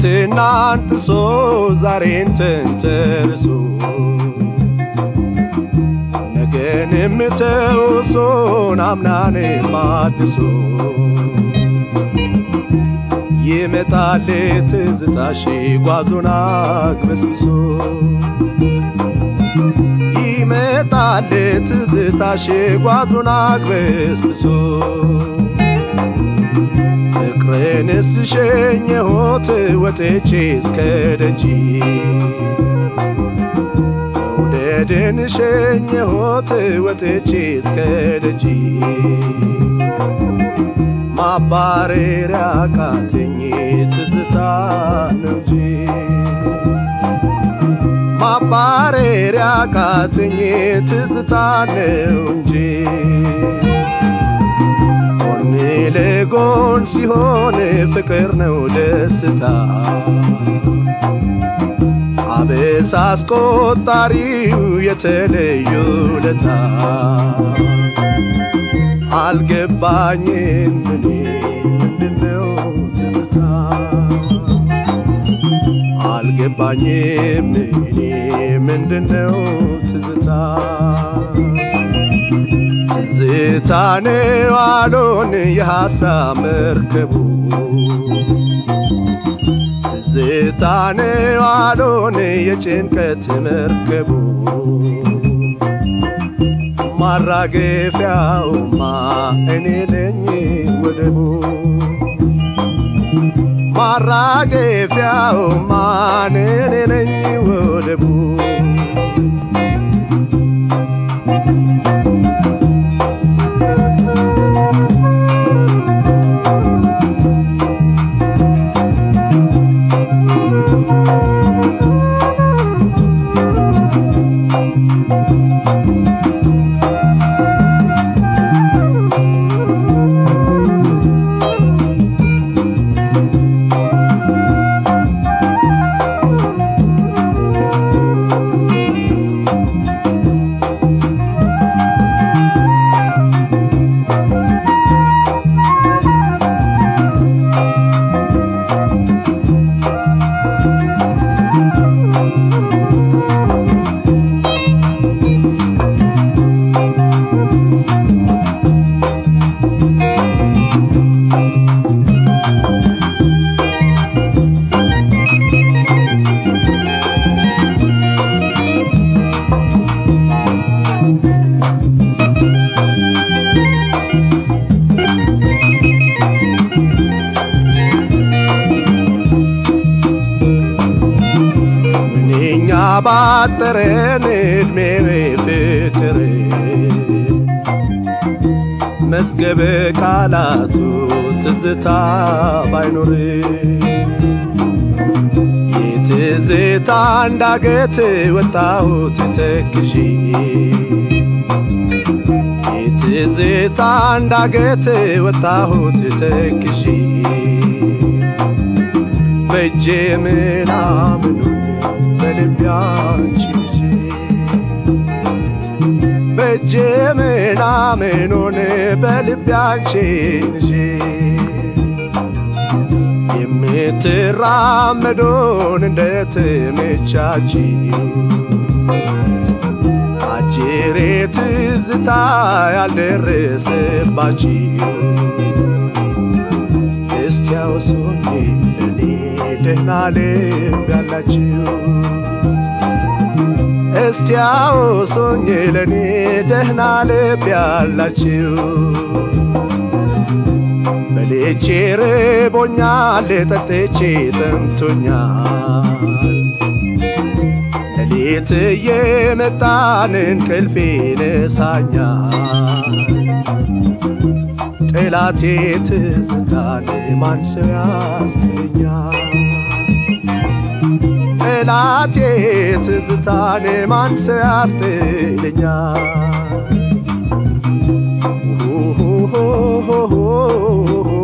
ትናንትናን ጥሶ ዛሬን ተንተርሶ ነገንም ተውሶን አምናን ማድሶ ይመጣል ትዝታሽ ጓዞን አግበስብሶ ይመጣል ትዝታሽ ጓዞን አግበስብሶ ፍቅርንስ ሸኘሁት ወጥቼ እስከ ደጅ መውደድን ሸኘሁት ወጥቼ እስከ ደጅ ማባረሪያ ቃተኝ ትዝታ ነው እንጂ ማባረሪያ ቃተኝ ትዝታ ነው እንጂ ጎን ለጎን ሲሆን ፍቅር ነው ደስታ አበሳ አስቆጣሪው የተለዩ ለታ አልገባኝም እኔ ምንድነው ትዝታ አልገባኝም እኔ ምንድነው ትዝታ ትዝታ ነው አሎን የሐሳብ መርከቡ ትዝታ ነው አሎን የጭንቀት መርከቡ ማራገፊያውማ እኔ ነኝ ወደቡ ማራገፊያውማ እኔ ነኝ ወደቡ ምንኛ ባጠረን ዕድሜ ፍቅር መዝገበ ቃላቱ ትዝታ ባይኖር የትዝታ እንዳገት ወጣሁት ተክዤ የትዝታ እንዳገት ወጣሁት ተክዤ በእጄ ምናምኑን በልቤ አንቺን ይዤ በእጄ ምናምኑን በልቤ አንቺን ይዤ የምትራመዶን እንደተመቻችው አጅሬ ትዝታ ያልደረሰባችው እስቲ አውሱኝ ለኔ ደህና ልብ ያላችሁ እስቲ አውሱኝ ለኔ ደህና ልብ ያላችሁ በልቼ ርቦኛል ጠጥቼ ጠምቶኛል ሌሊት እየመጣን እንቅልፌ ነሳኛል ጠላቴ ትዝታን ማን ሰው ያስትለኛል ጠላቴ ትዝታን ማን ሰው ያስትለኛል